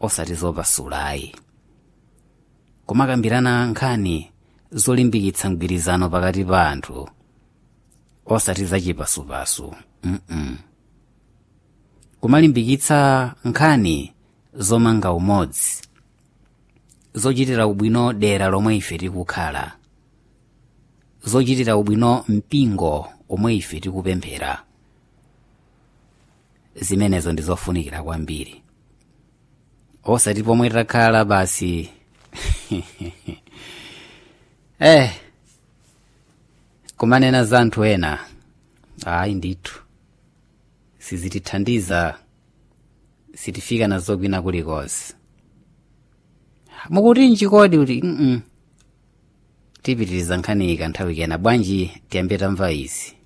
osati zopasulayi kumakambirana nkhani zolimbikitsa mgwirizano pakati pa anthu osati zachipasupasu mm kumalimbikitsa nkhani zomanga umodzi zochitira ubwino dera lomwe ife tikukhala zochitira ubwino mpingo omwe ife tikupemphera zimenezo ndi zofunikira kwambiri osati pomwe takhala basi eh kumanena za anthu ena ayi ndithu sizitithandiza sitifika nazo kwina kulikonse mukuti nchikodi kuti mm tipitiriza nkhani ika nthawi kena bwanji tiyambe tamva izi